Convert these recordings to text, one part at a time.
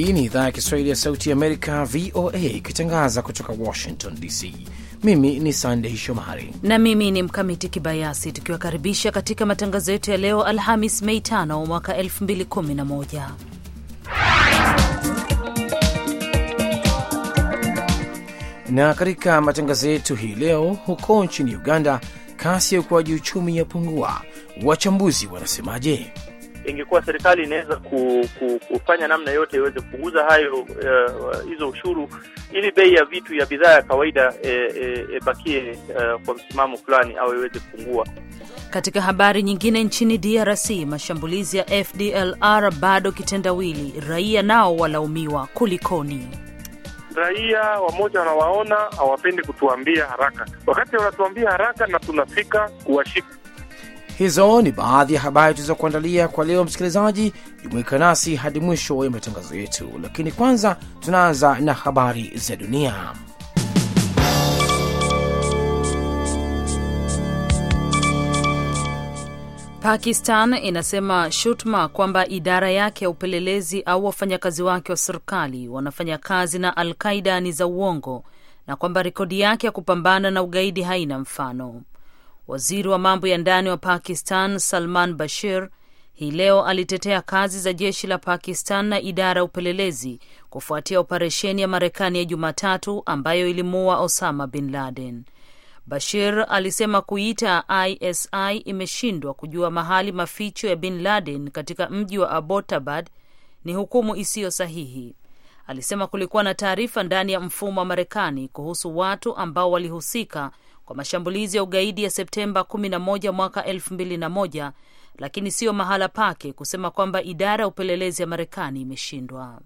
Hii ni idhaa ya Kiswahili ya Sauti ya Amerika, VOA, ikitangaza kutoka Washington DC. Mimi ni Sandei Shomari na mimi ni Mkamiti Kibayasi, tukiwakaribisha katika matangazo yetu ya leo Alhamis Mei 5 mwaka 2011. Na katika matangazo yetu hii leo, huko nchini Uganda, kasi ya ukuaji uchumi yapungua. Wachambuzi wanasemaje? Ingekuwa serikali inaweza ku, ku, kufanya namna yote iweze kupunguza hayo uh, hizo ushuru ili bei ya vitu ya bidhaa ya kawaida ibakie e, e, uh, kwa msimamo fulani au iweze kupungua. Katika habari nyingine, nchini DRC mashambulizi ya FDLR bado kitendawili, raia nao walaumiwa. Kulikoni? Raia wamoja wanawaona hawapendi kutuambia haraka, wakati wanatuambia haraka na tunafika kuwashika Hizo ni baadhi ya habari tulizokuandalia kwa leo. Msikilizaji, jumuika nasi hadi mwisho ya matangazo yetu, lakini kwanza tunaanza na habari za dunia. Pakistan inasema shutuma kwamba idara yake ya upelelezi au wafanyakazi wake wa serikali wanafanya kazi na Al Qaida ni za uongo na kwamba rekodi yake ya kupambana na ugaidi haina mfano. Waziri wa mambo ya ndani wa Pakistan Salman Bashir hii leo alitetea kazi za jeshi la Pakistan na idara ya upelelezi kufuatia operesheni ya Marekani ya Jumatatu ambayo ilimuua Osama bin Laden. Bashir alisema kuita ISI imeshindwa kujua mahali maficho ya bin Laden katika mji wa Abbottabad ni hukumu isiyo sahihi. Alisema kulikuwa na taarifa ndani ya mfumo wa Marekani kuhusu watu ambao walihusika kwa mashambulizi ya ugaidi ya Septemba 11 mwaka 2001, lakini siyo mahala pake kusema kwamba idara ya upelelezi ya Marekani imeshindwa.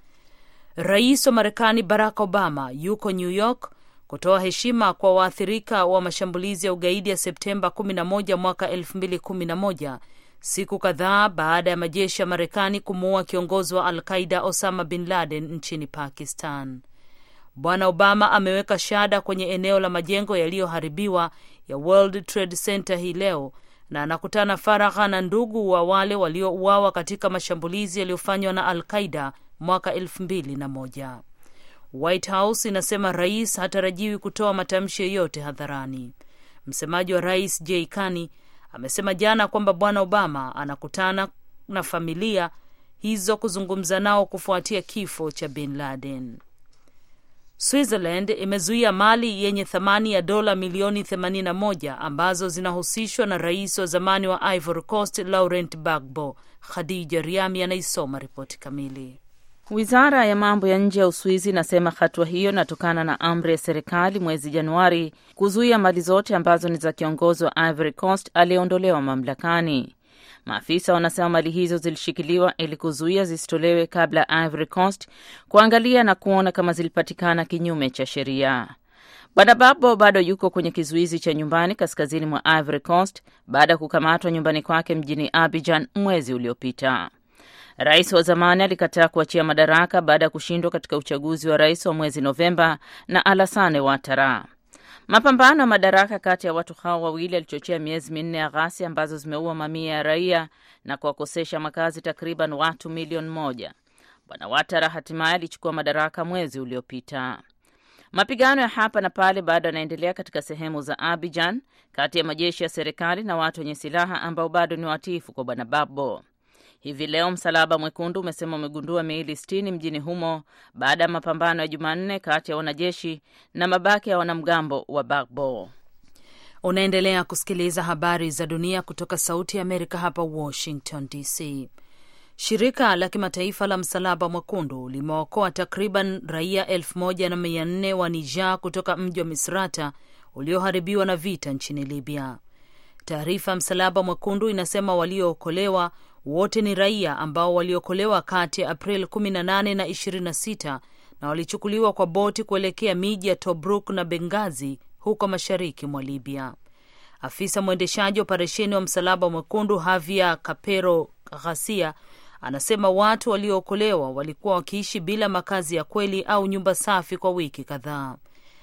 Rais wa Marekani Barack Obama yuko New York kutoa heshima kwa waathirika wa mashambulizi ya ugaidi ya Septemba 11 mwaka 2011, siku kadhaa baada ya majeshi ya Marekani kumuua kiongozi wa Al Qaida Osama bin Laden nchini Pakistan. Bwana Obama ameweka shada kwenye eneo la majengo yaliyoharibiwa ya World Trade Center hii leo na anakutana faragha na ndugu wa wale waliouawa katika mashambulizi yaliyofanywa na Al Qaida mwaka elfu mbili na moja. White House inasema rais hatarajiwi kutoa matamshi yoyote hadharani. Msemaji wa rais Jay Carney amesema jana kwamba Bwana Obama anakutana na familia hizo kuzungumza nao kufuatia kifo cha bin Laden. Switzerland imezuia mali yenye thamani ya dola milioni 81 ambazo zinahusishwa na rais wa zamani wa Ivory Coast Laurent Gbagbo. Khadija Riami anaisoma ripoti kamili. Wizara ya mambo ya nje ya Uswizi inasema hatua hiyo inatokana na amri ya serikali mwezi Januari kuzuia mali zote ambazo ni za kiongozi wa Ivory Coast aliyeondolewa mamlakani. Maafisa wanasema mali hizo zilishikiliwa ili kuzuia zisitolewe kabla ya Ivory Coast kuangalia na kuona kama zilipatikana kinyume cha sheria. Bwana Babo bado yuko kwenye kizuizi cha nyumbani kaskazini mwa Ivory Coast baada ya kukamatwa nyumbani kwake mjini Abidjan mwezi uliopita. Rais wa zamani alikataa kuachia madaraka baada ya kushindwa katika uchaguzi wa rais wa mwezi Novemba na Alassane Ouattara. Mapambano ya madaraka kati ya watu hao wawili yalichochea miezi minne ya ghasia ambazo zimeua mamia ya raia na kuwakosesha makazi takriban watu milioni moja. Bwana Watara hatimaye alichukua madaraka mwezi uliopita. Mapigano ya hapa na pale bado yanaendelea katika sehemu za Abidjan kati ya majeshi ya serikali na watu wenye silaha ambao bado ni watiifu kwa Bwana Babo. Hivi leo Msalaba Mwekundu umesema umegundua miili sitini mjini humo baada ya mapambano ya Jumanne kati ya wanajeshi na mabaki ya wanamgambo wa Bagbo. Unaendelea kusikiliza habari za dunia kutoka Sauti ya Amerika hapa Washington DC. Shirika la kimataifa la Msalaba Mwekundu limeokoa takriban raia elfu moja na mia nne wa Niger kutoka mji wa Misrata ulioharibiwa na vita nchini Libya. Taarifa ya Msalaba Mwekundu inasema waliookolewa wote ni raia ambao waliokolewa kati ya April 18 na 26 na walichukuliwa kwa boti kuelekea miji ya Tobruk na Bengazi huko mashariki mwa Libya. Afisa mwendeshaji wa operesheni wa Msalaba Mwekundu Havia Kapero Ghasia anasema watu waliookolewa walikuwa wakiishi bila makazi ya kweli au nyumba safi kwa wiki kadhaa.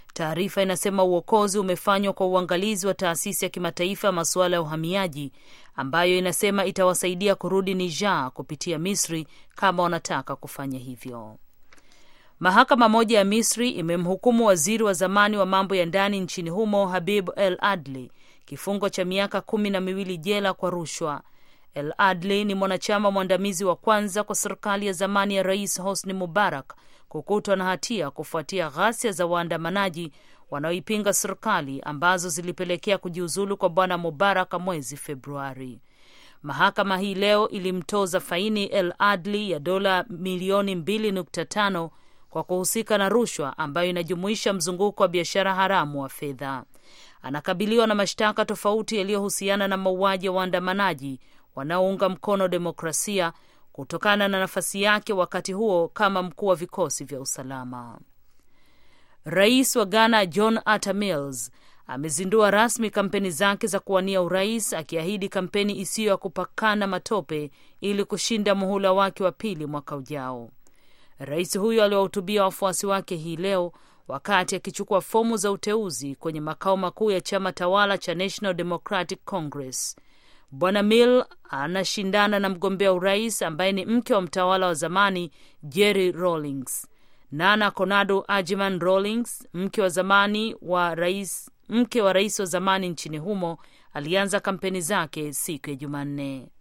Taarifa inasema uokozi umefanywa kwa uangalizi wa taasisi ya kimataifa ya masuala ya uhamiaji ambayo inasema itawasaidia kurudi Niger kupitia Misri kama wanataka kufanya hivyo. Mahakama moja ya Misri imemhukumu waziri wa zamani wa mambo ya ndani nchini humo Habib El Adli kifungo cha miaka kumi na miwili jela kwa rushwa. El Adli ni mwanachama mwandamizi wa kwanza kwa serikali ya zamani ya Rais Hosni Mubarak kukutwa na hatia kufuatia ghasia za waandamanaji wanaoipinga serikali ambazo zilipelekea kujiuzulu kwa bwana Mubarak mwezi Februari. Mahakama hii leo ilimtoza faini El Adli ya dola milioni 2.5 kwa kuhusika na rushwa ambayo inajumuisha mzunguko wa biashara haramu wa fedha. Anakabiliwa na mashtaka tofauti yaliyohusiana na mauaji ya waandamanaji wanaounga mkono demokrasia kutokana na nafasi yake wakati huo kama mkuu wa vikosi vya usalama. Rais wa Ghana John Atta Mills amezindua rasmi kampeni zake za kuwania urais, akiahidi kampeni isiyo ya kupakana matope ili kushinda muhula wake wa pili mwaka ujao. Rais huyo aliwahutubia wafuasi wake hii leo wakati akichukua fomu za uteuzi kwenye makao makuu ya chama tawala cha National Democratic Congress. Bwana Mill anashindana na mgombea urais ambaye ni mke wa mtawala wa zamani Jerry Rawlings. Nana Konado Ajiman Rawlings, mke wa zamani wa rais, mke wa rais wa zamani nchini humo, alianza kampeni zake siku ya Jumanne.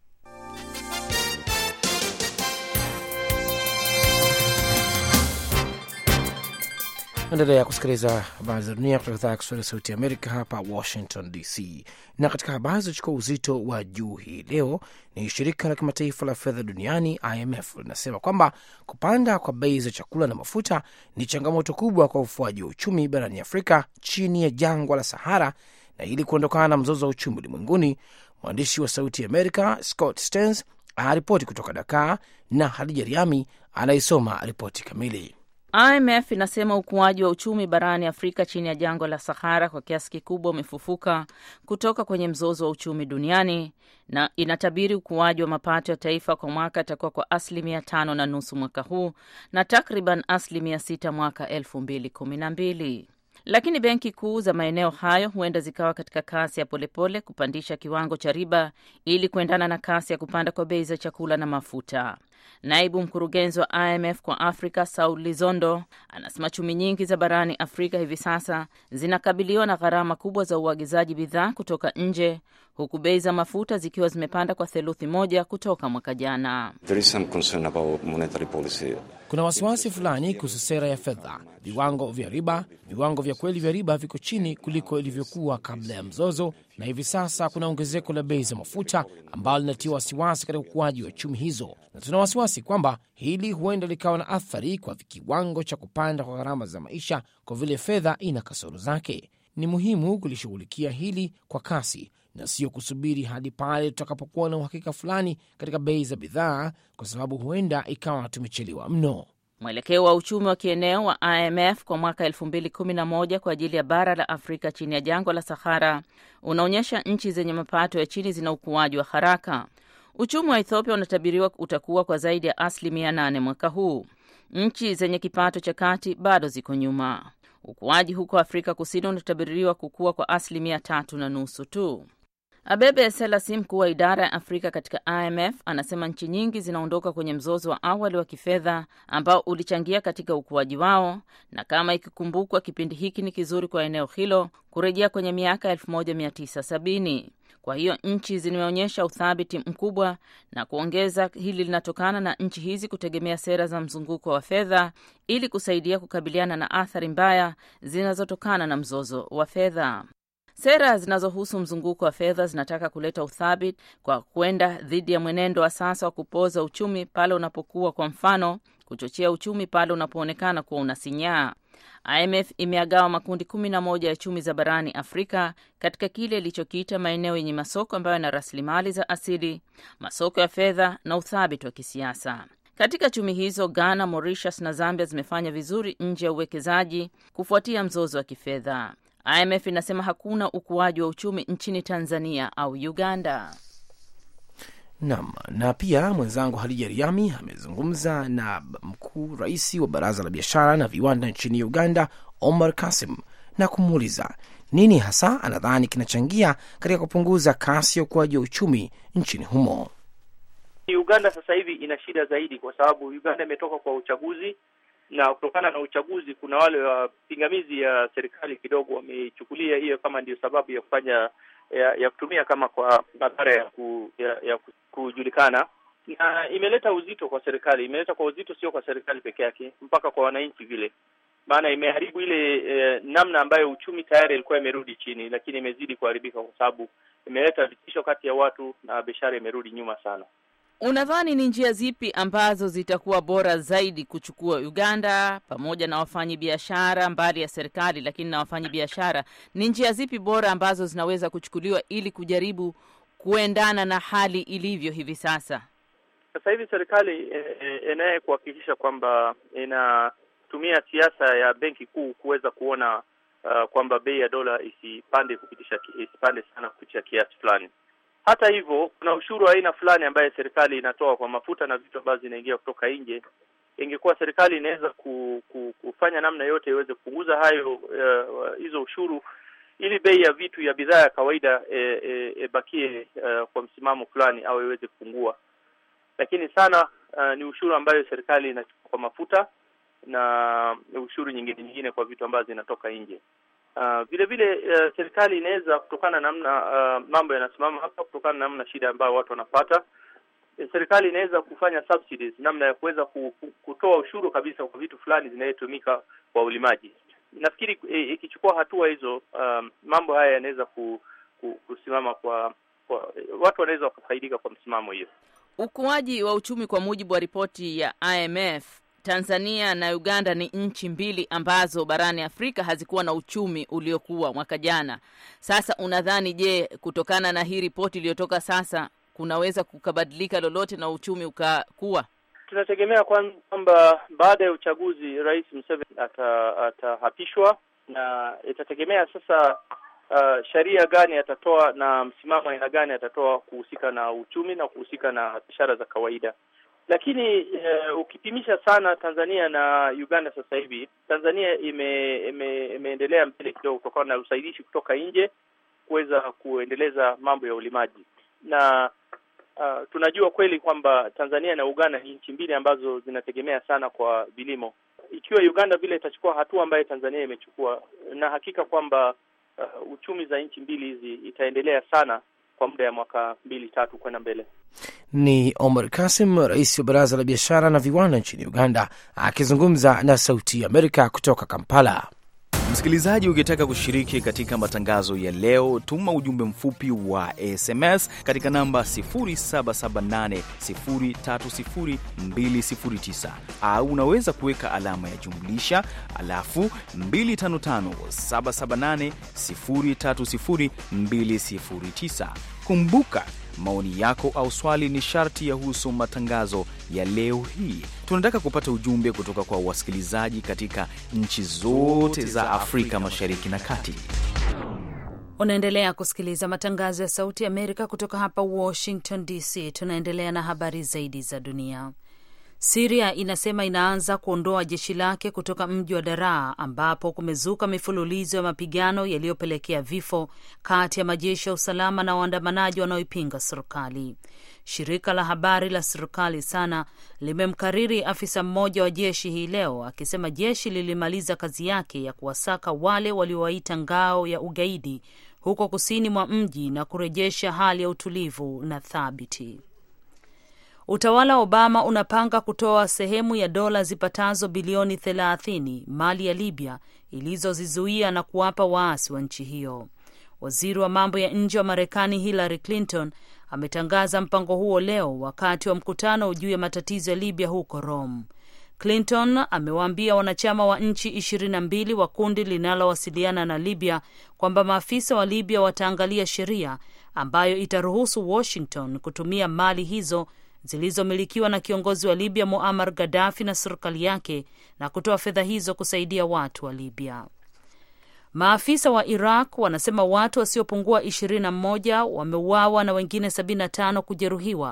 Endelea kusikiliza habari za dunia kutoka idhaa ya Kiswahili ya Sauti ya Amerika hapa Washington DC. Na katika habari zilizochukua uzito wa juu hii leo ni shirika la kimataifa la fedha duniani IMF linasema kwamba kupanda kwa bei za chakula na mafuta ni changamoto kubwa kwa ufuaji wa uchumi barani Afrika chini ya jangwa la Sahara, na ili kuondokana na mzozo wa uchumi ulimwenguni, mwandishi wa Sauti ya Amerika Scott Stearns anaripoti kutoka Dakar na Hadija Riami anaisoma ripoti kamili. IMF inasema ukuaji wa uchumi barani Afrika chini ya jangwa la Sahara kwa kiasi kikubwa umefufuka kutoka kwenye mzozo wa uchumi duniani na inatabiri ukuaji wa mapato ya taifa kwa mwaka itakuwa kwa asilimia tano na nusu mwaka huu na takriban asilimia sita mwaka elfu mbili kumi na mbili. Lakini benki kuu za maeneo hayo huenda zikawa katika kasi ya polepole kupandisha kiwango cha riba ili kuendana na kasi ya kupanda kwa bei za chakula na mafuta. Naibu mkurugenzi wa IMF kwa Afrika Saul Lizondo anasema chumi nyingi za barani Afrika hivi sasa zinakabiliwa na gharama kubwa za uagizaji bidhaa kutoka nje huku bei za mafuta zikiwa zimepanda kwa theluthi moja kutoka mwaka jana. Kuna wasiwasi fulani kuhusu sera ya fedha. Viwango vya riba, viwango vya kweli vya riba viko chini kuliko ilivyokuwa kabla ya mzozo, na hivi sasa kuna ongezeko la bei za mafuta ambalo linatia wasiwasi katika ukuaji wa chumi hizo, na tuna wasiwasi kwamba hili huenda likawa na athari kwa kiwango cha kupanda kwa gharama za maisha, kwa vile fedha ina kasoro zake. Ni muhimu kulishughulikia hili kwa kasi na sio kusubiri hadi pale tutakapokuwa na uhakika fulani katika bei za bidhaa, kwa sababu huenda ikawa tumechelewa mno. Mwelekeo wa uchumi wa kieneo wa IMF kwa mwaka 2011 kwa ajili ya bara la Afrika chini ya jangwa la Sahara unaonyesha nchi zenye mapato ya chini zina ukuaji wa haraka. Uchumi wa Ethiopia unatabiriwa utakuwa kwa zaidi ya asilimia 8 mwaka huu. Nchi zenye kipato cha kati bado ziko nyuma. Ukuaji huko Afrika Kusini unatabiriwa kukua kwa asilimia tatu na nusu tu. Abebe Selasi, mkuu wa idara ya Afrika katika IMF, anasema nchi nyingi zinaondoka kwenye mzozo wa awali wa kifedha ambao ulichangia katika ukuaji wao, na kama ikikumbukwa, kipindi hiki ni kizuri kwa eneo hilo kurejea kwenye miaka 1970. Kwa hiyo nchi zimeonyesha uthabiti mkubwa, na kuongeza, hili linatokana na nchi hizi kutegemea sera za mzunguko wa fedha ili kusaidia kukabiliana na athari mbaya zinazotokana na mzozo wa fedha. Sera zinazohusu mzunguko wa fedha zinataka kuleta uthabiti kwa kwenda dhidi ya mwenendo wa sasa wa kupoza uchumi pale unapokuwa, kwa mfano, kuchochea uchumi pale unapoonekana kuwa unasinyaa. IMF imeagawa makundi kumi na moja ya chumi za barani Afrika katika kile ilichokiita maeneo yenye masoko ambayo yana rasilimali za asili, masoko ya fedha na uthabiti wa kisiasa. Katika chumi hizo, Ghana, Mauritius na Zambia zimefanya vizuri nje ya uwekezaji kufuatia mzozo wa kifedha. IMF inasema hakuna ukuaji wa uchumi nchini Tanzania au Uganda. Nam na pia mwenzangu Hadija Riami amezungumza na mkuu rais wa baraza la biashara na viwanda nchini Uganda, Omar Kasim, na kumuuliza nini hasa anadhani kinachangia katika kupunguza kasi ya ukuaji wa uchumi nchini humo. Uganda sasa hivi ina shida zaidi, kwa sababu Uganda imetoka kwa uchaguzi, na kutokana na uchaguzi kuna wale wapingamizi ya serikali kidogo wameichukulia hiyo kama ndio sababu ya kufanya ya, ya kutumia kama kwa madhara ya, ku, ya, ya kujulikana, na imeleta uzito kwa serikali, imeleta kwa uzito sio kwa serikali peke yake, mpaka kwa wananchi vile maana imeharibu ile eh, namna ambayo uchumi tayari ilikuwa imerudi chini, lakini imezidi kuharibika kwa sababu imeleta vitisho kati ya watu na biashara imerudi nyuma sana. Unadhani ni njia zipi ambazo zitakuwa bora zaidi kuchukua Uganda pamoja na wafanyi biashara mbali ya serikali, lakini na wafanyi biashara, ni njia zipi bora ambazo zinaweza kuchukuliwa ili kujaribu kuendana na hali ilivyo hivi sasa? Sasa hivi serikali inaye e, kuhakikisha kwamba inatumia siasa ya benki kuu kuweza kuona uh, kwamba bei ya dola isipande kupitisha isipande sana kupitisha kiasi fulani. Hata hivyo kuna ushuru wa aina fulani ambaye serikali inatoa kwa mafuta na vitu ambavyo zinaingia kutoka nje. Ingekuwa serikali inaweza ku, ku, kufanya namna yote iweze kupunguza hayo hizo uh, ushuru ili bei ya vitu ya bidhaa ya kawaida ibakie e, e, uh, kwa msimamo fulani au iweze kupungua. Lakini sana uh, ni ushuru ambayo serikali inachukua kwa mafuta na ushuru nyingine nyingine kwa vitu ambazo zinatoka nje. Uh, vile vile uh, serikali inaweza kutokana na namna uh, mambo yanasimama hapa, kutokana na namna shida ambayo watu wanapata, serikali inaweza kufanya subsidies, namna ya kuweza kutoa ushuru kabisa kwa vitu fulani zinayotumika kwa ulimaji. Nafikiri ikichukua hatua hizo, um, mambo haya yanaweza ku, ku, kusimama kwa, kwa watu wanaweza wakafaidika kwa msimamo hiyo. Ukuaji wa uchumi kwa mujibu wa ripoti ya IMF Tanzania na Uganda ni nchi mbili ambazo barani Afrika hazikuwa na uchumi uliokuwa mwaka jana. Sasa unadhani, je, kutokana na hii ripoti iliyotoka sasa kunaweza kukabadilika lolote na uchumi ukakuwa? Tunategemea kwamba baada ya uchaguzi Rais Museveni atahapishwa, ata na itategemea sasa uh, sheria gani atatoa na msimamo aina gani atatoa kuhusika na uchumi na kuhusika na biashara za kawaida lakini uh, ukipimisha sana Tanzania na Uganda sasa hivi, Tanzania ime, ime, imeendelea mbele kidogo kutokana na usaidizi kutoka nje kuweza kuendeleza mambo ya ulimaji, na uh, tunajua kweli kwamba Tanzania na Uganda ni nchi mbili ambazo zinategemea sana kwa vilimo. Ikiwa Uganda vile itachukua hatua ambayo Tanzania imechukua, na hakika kwamba uh, uchumi za nchi mbili hizi itaendelea sana kwa muda ya mwaka mbili tatu kwenda mbele. Ni Omar Kasim, rais wa baraza la biashara na viwanda nchini Uganda, akizungumza na Sauti ya Amerika kutoka Kampala. Msikilizaji, ukitaka kushiriki katika matangazo ya leo, tuma ujumbe mfupi wa SMS katika namba 0778030209 au unaweza kuweka alama ya jumlisha alafu 255778030209. Kumbuka maoni yako au swali ni sharti yahusu matangazo ya leo hii. Tunataka kupata ujumbe kutoka kwa wasikilizaji katika nchi zote za Afrika Mashariki na Kati. Unaendelea kusikiliza matangazo ya Sauti ya Amerika kutoka hapa Washington DC. Tunaendelea na habari zaidi za dunia. Siria inasema inaanza kuondoa jeshi lake kutoka mji wa Daraa ambapo kumezuka mifululizo ya mapigano yaliyopelekea vifo kati ya majeshi ya usalama na waandamanaji wanaoipinga serikali. Shirika la habari la serikali SANA limemkariri afisa mmoja wa jeshi hii leo akisema jeshi lilimaliza kazi yake ya kuwasaka wale waliowaita ngao ya ugaidi huko kusini mwa mji na kurejesha hali ya utulivu na thabiti. Utawala wa Obama unapanga kutoa sehemu ya dola zipatazo bilioni 30 mali ya Libya ilizozizuia na kuwapa waasi wa nchi hiyo. Waziri wa mambo ya nje wa Marekani Hillary Clinton ametangaza mpango huo leo wakati wa mkutano juu ya matatizo ya Libya huko Rome. Clinton amewaambia wanachama wa nchi ishirini na mbili wa kundi linalowasiliana na Libya kwamba maafisa wa Libya wataangalia sheria ambayo itaruhusu Washington kutumia mali hizo zilizomilikiwa na kiongozi wa Libya Muammar Gaddafi na serikali yake na kutoa fedha hizo kusaidia watu wa Libya. Maafisa wa Iraq wanasema watu wasiopungua ishirini na mmoja wameuawa na wengine sabini na tano kujeruhiwa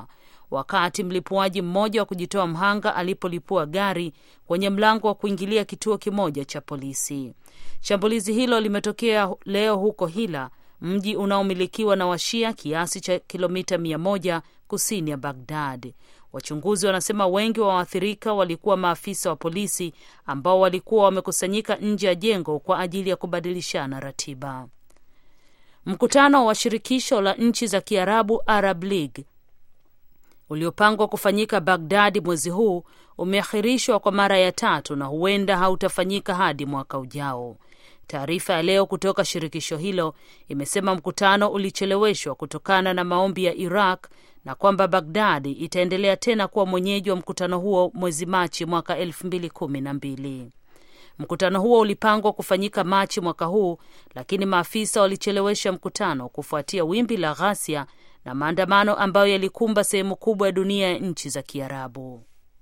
wakati mlipuaji mmoja wa kujitoa mhanga alipolipua gari kwenye mlango wa kuingilia kituo kimoja cha polisi. Shambulizi hilo limetokea leo huko Hila, mji unaomilikiwa na Washia kiasi cha kilomita mia moja kusini ya Bagdad. Wachunguzi wanasema wengi wa waathirika walikuwa maafisa wa polisi ambao walikuwa wamekusanyika nje ya jengo kwa ajili ya kubadilishana ratiba. Mkutano wa shirikisho la nchi za Kiarabu, Arab League, uliopangwa kufanyika Bagdadi mwezi huu umeahirishwa kwa mara ya tatu na huenda hautafanyika hadi mwaka ujao. Taarifa ya leo kutoka shirikisho hilo imesema mkutano ulicheleweshwa kutokana na maombi ya Iraq na kwamba Bagdadi itaendelea tena kuwa mwenyeji wa mkutano huo mwezi Machi mwaka elfu mbili kumi na mbili. Mkutano huo ulipangwa kufanyika Machi mwaka huu, lakini maafisa walichelewesha mkutano kufuatia wimbi la ghasia na maandamano ambayo yalikumba sehemu kubwa ya dunia ya nchi za Kiarabu.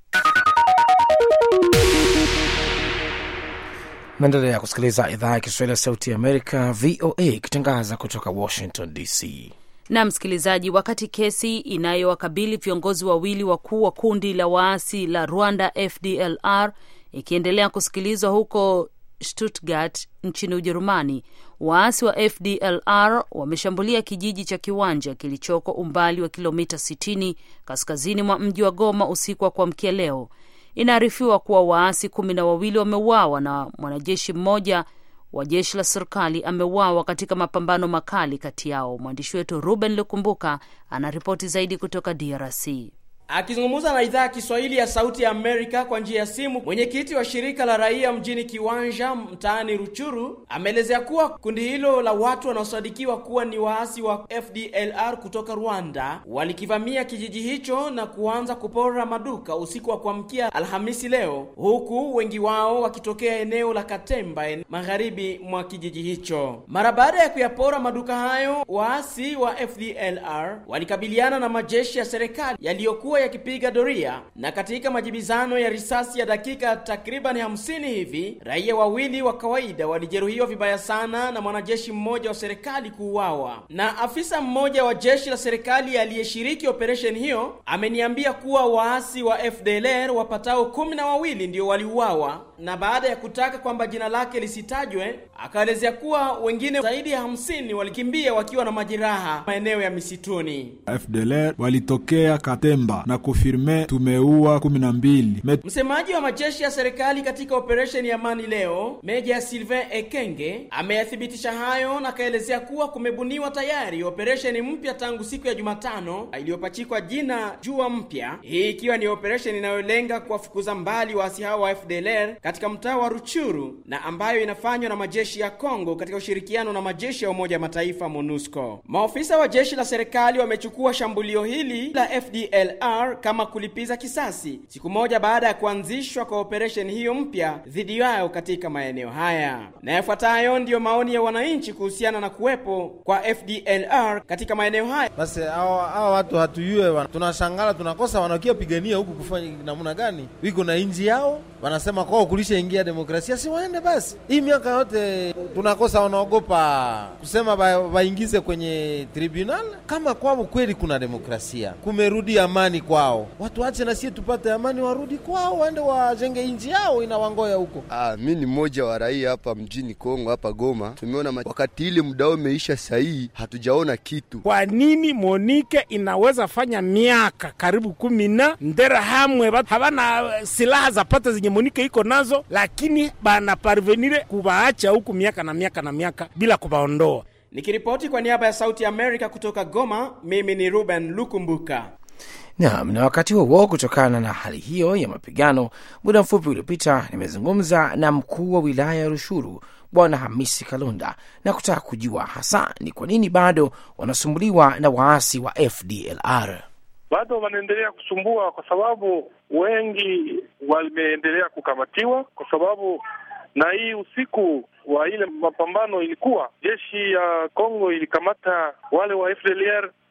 Naendelea kusikiliza idhaa ya Kiswahili ya Sauti ya Amerika, VOA, ikitangaza kutoka Washington DC. Na msikilizaji, wakati kesi inayowakabili viongozi wawili wakuu wa kundi la waasi la Rwanda FDLR ikiendelea kusikilizwa huko Stuttgart nchini Ujerumani, waasi wa FDLR wameshambulia kijiji cha Kiwanja kilichoko umbali wa kilomita 60 kaskazini mwa mji wa Goma usiku wa kuamkia leo. Inaarifiwa kuwa waasi kumi na wawili wameuawa na mwanajeshi mmoja wa jeshi la serikali ameuawa katika mapambano makali kati yao. Mwandishi wetu Ruben Lukumbuka anaripoti zaidi kutoka DRC. Akizungumza na idhaa ya Kiswahili ya Sauti ya Amerika kwa njia ya simu, mwenyekiti wa shirika la raia mjini Kiwanja mtaani Ruchuru ameelezea kuwa kundi hilo la watu wanaosadikiwa kuwa ni waasi wa FDLR kutoka Rwanda walikivamia kijiji hicho na kuanza kupora maduka usiku wa kuamkia Alhamisi leo, huku wengi wao wakitokea eneo la Katemba magharibi mwa kijiji hicho. Mara baada ya kuyapora maduka hayo, waasi wa FDLR walikabiliana na majeshi ya serikali yaliyokuwa yakipiga doria na katika majibizano ya risasi ya dakika takriban hamsini hivi, raia wawili wa kawaida walijeruhiwa vibaya sana na mwanajeshi mmoja wa serikali kuuawa. Na afisa mmoja wa jeshi la serikali aliyeshiriki operesheni hiyo ameniambia kuwa waasi wa FDLR wapatao kumi na wawili ndio waliuawa, na baada ya kutaka kwamba jina lake lisitajwe, akaelezea kuwa wengine zaidi ya hamsini walikimbia wakiwa na majeraha maeneo ya misituni. FDLR walitokea Katemba na kufirme tumeua kumi na mbili. Msemaji wa majeshi ya serikali katika operesheni ya Amani leo, Meja Sylvain Ekenge ameyathibitisha hayo na akaelezea kuwa kumebuniwa tayari operesheni mpya tangu siku ya Jumatano iliyopachikwa jina Jua Mpya, hii ikiwa ni operesheni inayolenga kuwafukuza mbali waasi hao wa FDLR katika mtaa wa Ruchuru na ambayo inafanywa na majeshi ya Kongo katika ushirikiano na majeshi ya Umoja Mataifa MONUSCO. Maofisa wa jeshi la serikali wamechukua shambulio hili la FDLR kama kulipiza kisasi siku moja baada ya kuanzishwa kwa operesheni hiyo mpya dhidi yao katika maeneo haya. Na yafuatayo ndiyo maoni ya wananchi kuhusiana na kuwepo kwa FDLR katika maeneo haya. Basi hawa hawa watu hatuyue, tunashangala tunakosa, wanakia pigania huku kufanya namna gani? Wiko na inji yao, wanasema kwao kulisha ingia demokrasia, si waende basi. Hii miaka yote tunakosa, wanaogopa kusema waingize kwenye tribunal. Kama kwao kweli kuna demokrasia, kumerudi amani kwao, watu wache na sie tupate amani, warudi kwao, waende wajenge inji yao inawangoya huko. Ah, mi ni mmoja wa raia hapa mjini Kongo, hapa Goma. Tumeona wakati ile muda wao umeisha, sahihi hatujaona kitu. Kwa nini Monike inaweza fanya miaka karibu kumi na ndera hamwe havana silaha za pata zenye Monike iko nazo, lakini bana parvenire kubaacha huku miaka na miaka na miaka bila kubaondoa. Nikiripoti kwa niaba ya Sauti ya Amerika kutoka Goma, mimi ni Ruben Lukumbuka. Naam, na wakati huo, kutokana na hali hiyo ya mapigano, muda mfupi uliopita nimezungumza na mkuu wa wilaya ya Rushuru Bwana Hamisi Kalonda na kutaka kujua hasa ni kwa nini bado wanasumbuliwa na waasi wa FDLR. Bado wanaendelea kusumbua kwa sababu wengi wameendelea kukamatiwa, kwa sababu na hii usiku wa ile mapambano ilikuwa jeshi ya Kongo ilikamata wale wa FDLR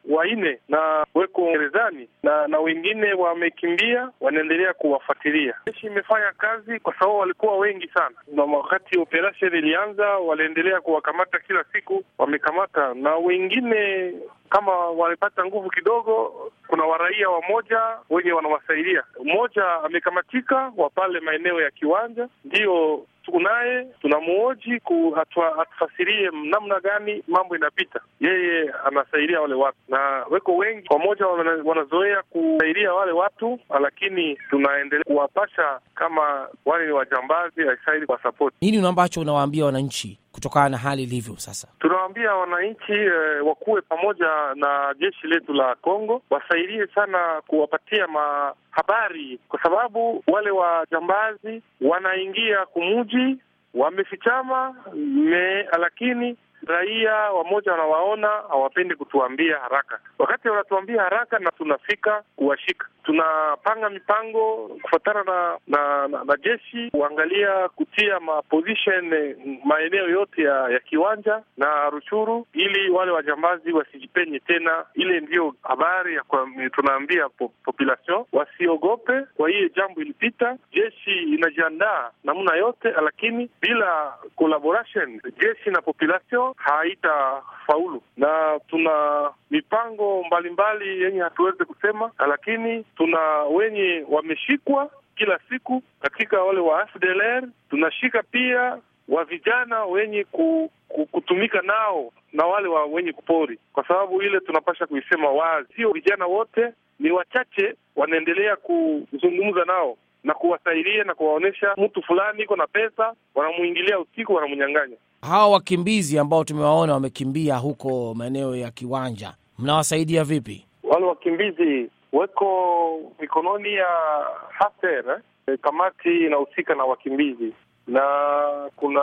wanne na weko gerezani na na wengine wamekimbia, wanaendelea kuwafuatilia. Jeshi imefanya kazi kwa sababu walikuwa wengi sana, na wakati operation ilianza waliendelea kuwakamata kila siku, wamekamata na wengine kama wamepata nguvu kidogo. Kuna waraia wamoja wenye wanawasaidia. Mmoja amekamatika wa pale maeneo ya kiwanja, ndiyo tunaye tunamuoji atufasirie namna gani mambo inapita. Yeye anasaidia wale watu na weko wengi pamoja, wanazoea kusaidia wale watu, lakini tunaendelea kuwapasha kama wale ni wajambazi, aistahili kwa sapoti. Nini ambacho unawaambia wananchi kutokana na hali ilivyo sasa? Tunawaambia wananchi eh, wakuwe pamoja na jeshi letu la Kongo, wasaidie sana kuwapatia mahabari, kwa sababu wale wajambazi wanaingia kumuji, wamefichama me, lakini raia wamoja wanawaona, hawapendi kutuambia haraka. Wakati wanatuambia haraka na tunafika kuwashika, tunapanga mipango kufuatana na na, na na jeshi kuangalia kutia ma position maeneo yote ya, ya kiwanja na Ruchuru, ili wale wajambazi wasijipenye tena. Ile ndiyo habari ya kwa, tunaambia po, population wasiogope. Kwa hiyo jambo ilipita, jeshi inajiandaa namna yote, lakini bila collaboration jeshi na population haitafaulu, na tuna mipango mbalimbali yenye hatuwezi kusema, lakini tuna wenye wameshikwa kila siku katika wale wa FDLR. Tunashika pia wa vijana wenye ku, ku, kutumika nao na wale wa wenye kupori, kwa sababu ile tunapasha kuisema wazi, sio vijana wote, ni wachache wanaendelea kuzungumza nao na kuwasaidia na kuwaonyesha mtu fulani iko na pesa, wanamwingilia usiku, wanamnyang'anya. Hawa wakimbizi ambao tumewaona wamekimbia huko maeneo ya kiwanja, mnawasaidia vipi? Wale wakimbizi weko mikononi ya HCR, eh, kamati inahusika na wakimbizi, na kuna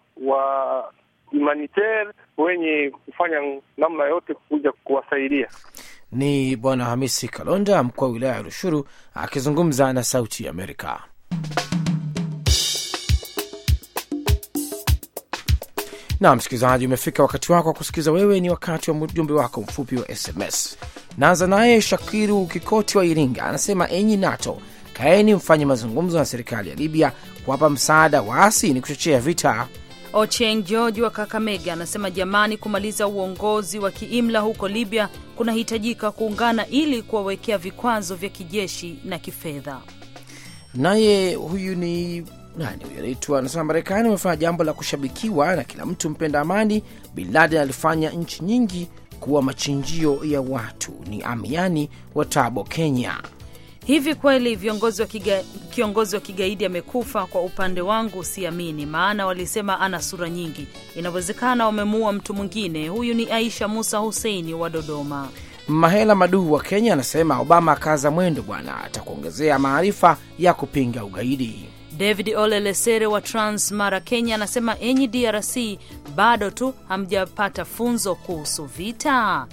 wa humanitaire wenye kufanya namna yote kuja kuwasaidia. Ni Bwana Hamisi Kalonda, mkuu wa wilaya ya Rushuru, akizungumza na Sauti ya Amerika. Na msikilizaji, umefika wakati wako wa kusikiliza. Wewe ni wakati wa ujumbe wako mfupi wa SMS. Naanza naye Shakiru Kikoti wa Iringa, anasema enyi NATO, kaeni mfanye mazungumzo na serikali ya Libya kuwapa msaada waasi, ni kuchochea vita. Ocheng George wa Kakamega anasema jamani, kumaliza uongozi wa kiimla huko Libya kunahitajika kuungana ili kuwawekea vikwazo vya kijeshi na kifedha. Naye huyu ni nani huyu anaitwa, anasema Marekani wamefanya jambo la kushabikiwa na kila mtu mpenda amani. Bin Laden alifanya nchi nyingi kuwa machinjio ya watu. Ni Amiani wa Tabo, Kenya. Hivi kweli viongozi wa kiga, kiongozi wa kigaidi amekufa? Kwa upande wangu siamini, maana walisema ana sura nyingi. Inawezekana wamemuua mtu mwingine. Huyu ni Aisha Musa Huseini wa Dodoma. Mahela Maduhu wa Kenya anasema Obama akaza mwendo bwana, atakuongezea maarifa ya kupinga ugaidi. David Ole Lesere wa Transmara, Kenya anasema enyi DRC, bado tu hamjapata funzo kuhusu vita.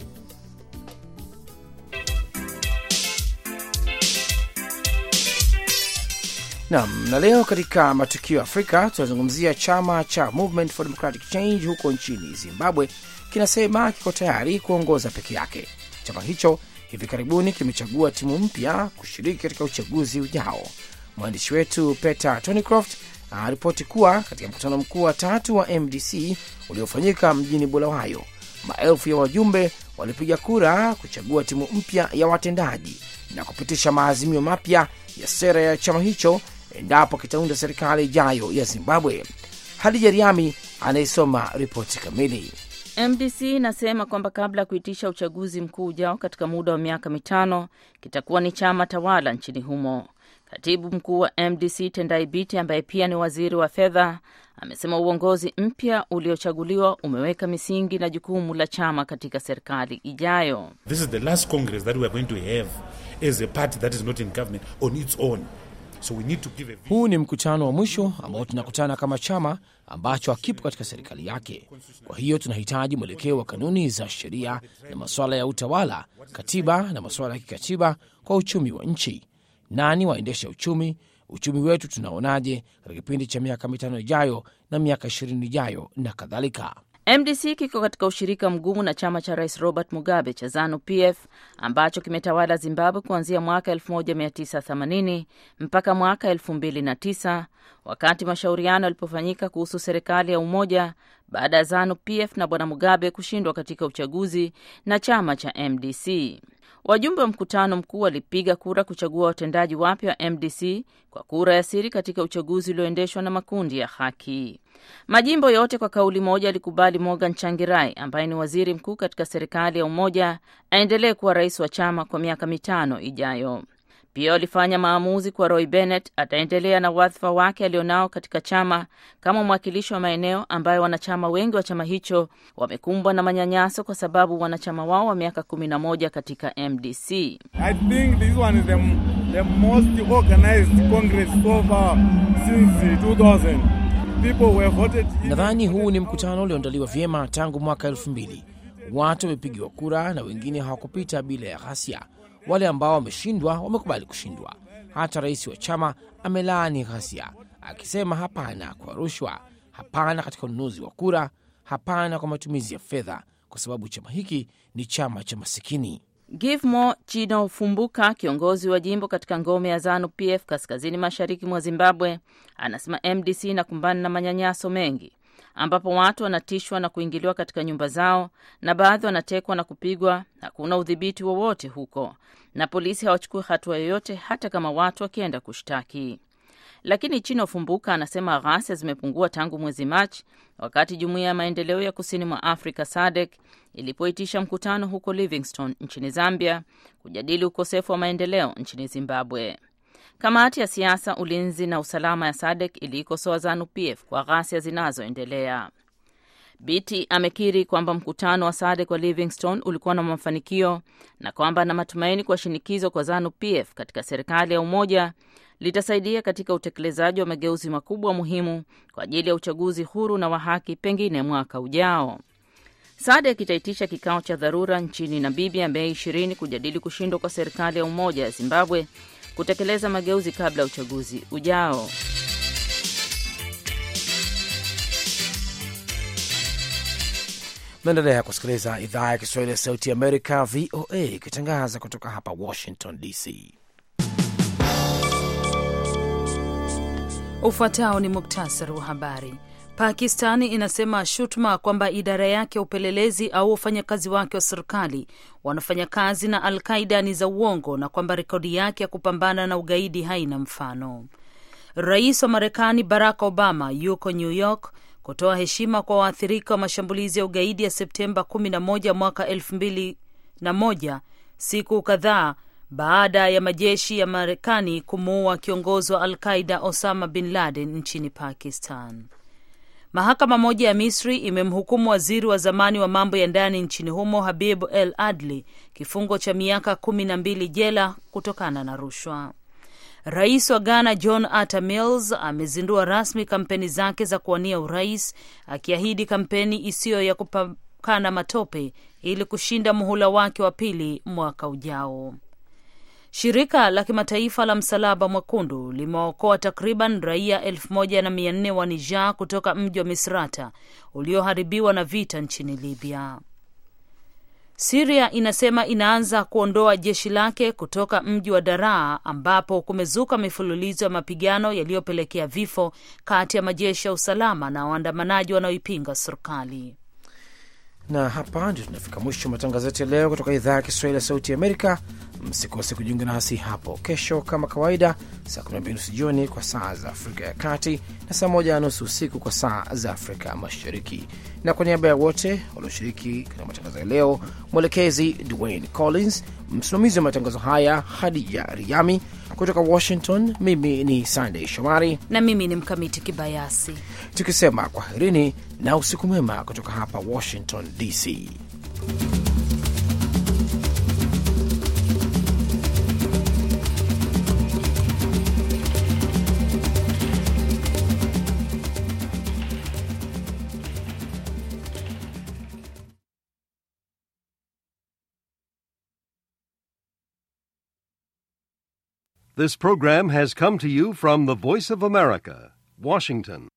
Nam na leo katika matukio ya Afrika tunazungumzia chama cha Movement for Democratic Change huko nchini Zimbabwe kinasema kiko tayari kuongoza peke yake. Chama hicho hivi karibuni kimechagua timu mpya kushiriki katika uchaguzi ujao. Mwandishi wetu Peter Tonicroft anaripoti kuwa katika mkutano mkuu wa tatu wa MDC uliofanyika mjini Bulawayo, maelfu ya wajumbe walipiga kura kuchagua timu mpya ya watendaji na kupitisha maazimio mapya ya sera ya chama hicho endapo kitaunda serikali ijayo ya Zimbabwe. Hadija Riami anayesoma ripoti kamili. MDC inasema kwamba kabla ya kuitisha uchaguzi mkuu ujao katika muda wa miaka mitano kitakuwa ni chama tawala nchini humo. Katibu mkuu wa MDC Tendai Biti, ambaye pia ni waziri wa fedha, amesema uongozi mpya uliochaguliwa umeweka misingi na jukumu la chama katika serikali ijayo. This is the last congress that we are going to have as a party that is not in government on its own. So we need to give a... Huu ni mkutano wa mwisho ambao tunakutana kama chama ambacho hakipo katika serikali yake. Kwa hiyo tunahitaji mwelekeo wa kanuni za sheria na masuala ya utawala, katiba na masuala ya kikatiba kwa uchumi wa nchi. Nani waendesha uchumi? Uchumi wetu tunaonaje katika kipindi cha miaka mitano ijayo na miaka ishirini ijayo na kadhalika. MDC kiko katika ushirika mgumu na chama cha Rais Robert Mugabe cha ZANU PF ambacho kimetawala Zimbabwe kuanzia mwaka 1980 mpaka mwaka 2009 wakati mashauriano yalipofanyika kuhusu serikali ya umoja baada ya ZANU PF na Bwana Mugabe kushindwa katika uchaguzi na chama cha MDC. Wajumbe wa mkutano mkuu walipiga kura kuchagua watendaji wapya wa MDC kwa kura ya siri katika uchaguzi ulioendeshwa na makundi ya haki. Majimbo yote kwa kauli moja yalikubali Morgan Changirai ambaye ni waziri mkuu katika serikali ya umoja aendelee kuwa rais wa chama kwa miaka mitano ijayo. Pia walifanya maamuzi kwa Roy Bennett ataendelea na wadhifa wake alionao katika chama kama mwakilishi wa maeneo ambayo wanachama wengi wa chama hicho wamekumbwa na manyanyaso kwa sababu wanachama wao wa miaka kumi na moja katika MDC. I think this one is the, the most organized congress so far since 2000. People were voted in. Nadhani huu ni mkutano ulioandaliwa vyema tangu mwaka elfu mbili. Watu wamepigiwa kura na wengine hawakupita bila ya ghasia. Wale ambao wameshindwa wamekubali kushindwa. Hata rais wa chama amelaani ghasia, akisema hapana kwa rushwa, hapana katika ununuzi wa kura, hapana kwa matumizi ya fedha, kwa sababu chama hiki ni chama cha masikini. Givemore Chinofumbuka, kiongozi wa jimbo katika ngome ya ZANU PF kaskazini mashariki mwa Zimbabwe, anasema MDC inakumbana na manyanyaso mengi ambapo watu wanatishwa na kuingiliwa katika nyumba zao na baadhi wanatekwa na kupigwa. Hakuna udhibiti wowote huko na polisi hawachukui hatua yoyote, hata kama watu wakienda kushtaki. Lakini Chino Fumbuka anasema ghasia zimepungua tangu mwezi Machi, wakati jumuiya ya maendeleo ya kusini mwa Afrika SADC ilipoitisha mkutano huko Livingstone nchini Zambia kujadili ukosefu wa maendeleo nchini Zimbabwe. Kamati ya siasa, ulinzi na usalama ya SADC iliikosoa ZANU PF kwa ghasia zinazoendelea. Biti amekiri kwamba mkutano wa SADC wa Livingstone ulikuwa na mafanikio na kwamba ana matumaini kwa shinikizo kwa ZANU PF katika serikali ya umoja litasaidia katika utekelezaji wa mageuzi makubwa muhimu kwa ajili ya uchaguzi huru na wa haki pengine mwaka ujao. SADC itaitisha kikao cha dharura nchini Namibia Mei 20 kujadili kushindwa kwa serikali ya umoja ya Zimbabwe kutekeleza mageuzi kabla ya uchaguzi ujao. Naendelea kusikiliza idhaa ya Kiswahili ya Sauti ya Amerika, VOA, ikitangaza kutoka hapa Washington DC. Ufuatao ni muktasari wa habari. Pakistani inasema shutuma kwamba idara yake ya upelelezi au wafanyakazi wake wa serikali wanafanya kazi na Al Qaida ni za uongo na kwamba rekodi yake ya kupambana na ugaidi haina mfano. Rais wa Marekani Barack Obama yuko New York kutoa heshima kwa waathirika wa mashambulizi ya ugaidi ya Septemba 11 mwaka 2001, siku kadhaa baada ya majeshi ya Marekani kumuua kiongozi wa Al Qaida Osama bin Laden nchini Pakistan. Mahakama moja ya Misri imemhukumu waziri wa zamani wa mambo ya ndani nchini humo Habib El Adli kifungo cha miaka kumi na mbili jela kutokana na rushwa. Rais wa Ghana John Atta Mills amezindua rasmi kampeni zake za kuwania urais, akiahidi kampeni isiyo ya kupakana matope ili kushinda muhula wake wa pili mwaka ujao. Shirika la kimataifa la Msalaba Mwekundu limeokoa takriban raia elfu moja na mia nne wa Niger kutoka mji wa Misrata ulioharibiwa na vita nchini Libya. Siria inasema inaanza kuondoa jeshi lake kutoka mji wa Daraa ambapo kumezuka mifululizo ya mapigano yaliyopelekea vifo kati ya majeshi ya usalama na waandamanaji wanaoipinga serikali. Na hapa ndio tunafika mwisho matangazo yetu ya leo kutoka idhaa ya Kiswahili ya Sauti ya Amerika. Msikose kujiunga nasi hapo kesho kama kawaida, saa 12 nusu jioni kwa saa za Afrika ya Kati na saa moja na nusu usiku kwa saa za Afrika Mashariki. Na kwa niaba ya wote walioshiriki katika matangazo ya leo, mwelekezi Dwayne Collins, msimamizi wa matangazo haya Hadija Riami kutoka Washington, mimi ni Sandey Shomari na mimi ni Mkamiti Kibayasi, tukisema kwaherini na usiku mwema kutoka hapa Washington DC. This program has come to you from the Voice of America, Washington.